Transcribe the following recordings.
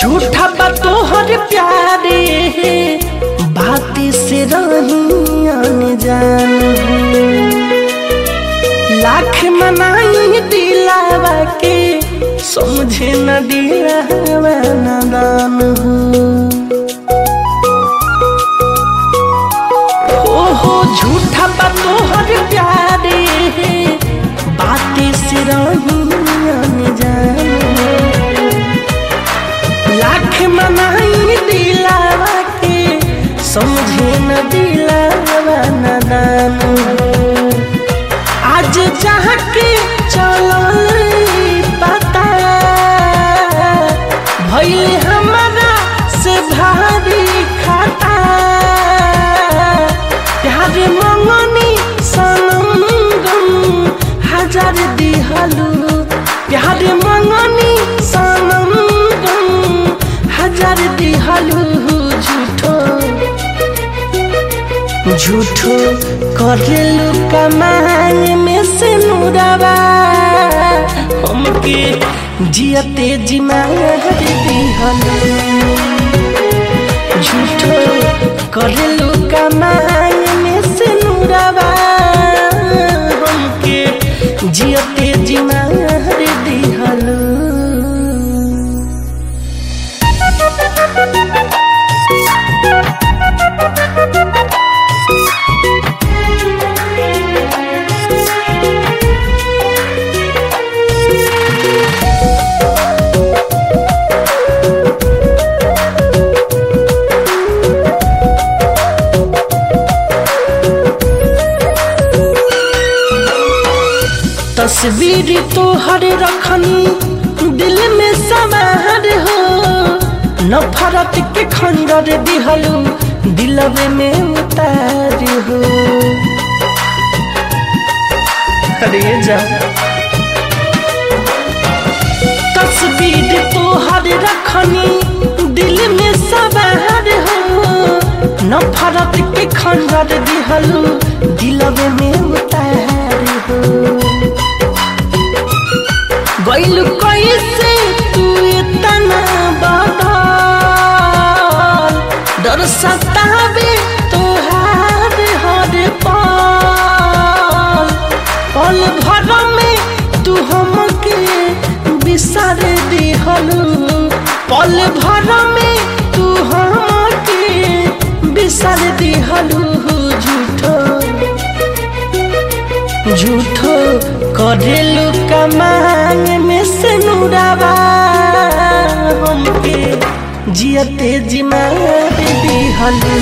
झूठा बा तोहर प्यारे बात से रही अनजान लाख मनाई दिलावा के समझे न दिलावा नादान हो हो झूठा बा तोहर प्यारे बात से रही अनजान लाख मनाई दिलावा के समझे न दिलावा नादान आज चाह के चलल पता भइल हमारा से भारी खाता प्यार मंगनी सनम गम हजार दिहलू प्यार मंगनी सनम गम हजार दिहलू झूठो झूठो करेलू कमाई में से नूरावा हमके जियते जिमार दिहलू झूठो करेलू कमाई में से नूरावा हमके जियते जिमार दिहलू तस्वीर तोहर रखनी दिल में समार हो नफरत के खंडर दिहलू दिलवे में उतार हो अरे जा तस्वीर तोहर रखनी दिल में समार हो नफरत के खंडर दिहलू दिलवे में उतार हो गइल कैसे तू इतना बदल डर सतावे तोहार हर पल पल भर में तू हमके बिसर दिहलू पल भर में तू हमके बिसर दिहलू झूठो झूठो करेलू कमांग में से नूरावा हमके जियते जिमार दिहलू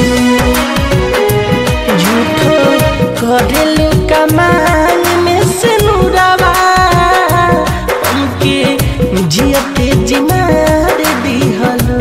झूठो करेलू कमांग में से नूरावा हमके जियते जिमार दिहलू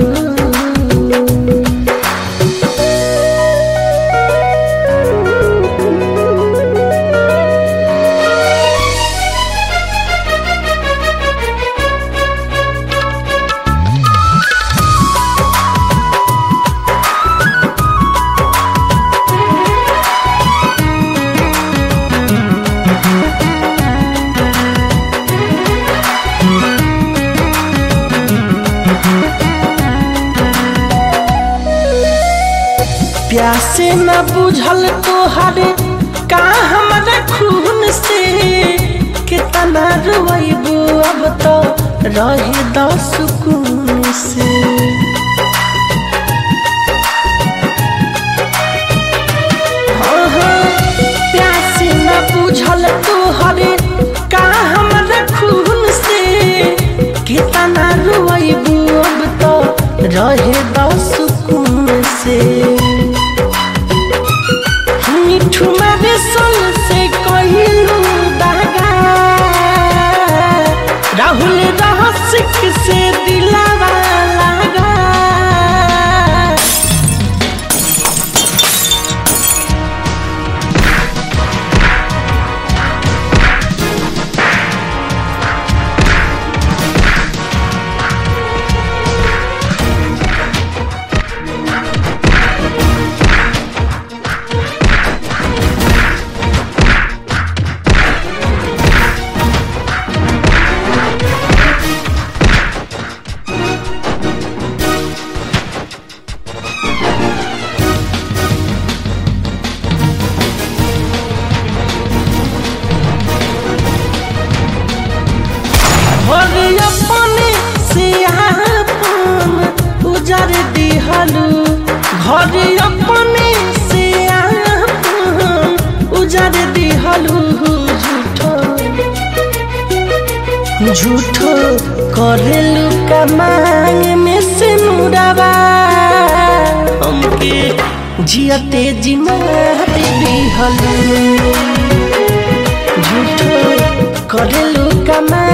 प्यासे न बुझल तोहरे का हमारा खून से कितना रोइबू अब तो रहे दो सुकून से हाँ हाँ प्यासे न बुझल तोहरे का हमारा खून से कितना रोइबू अब तो रहे दो सुकून से मिठू मारे सल से कहिलू दागा राहुल रहसिक से दिलावा लागा झूठो करेलू का मांग में से मुराबा हमके जियते जिमाते दिहलू झूठो करेलू का मांग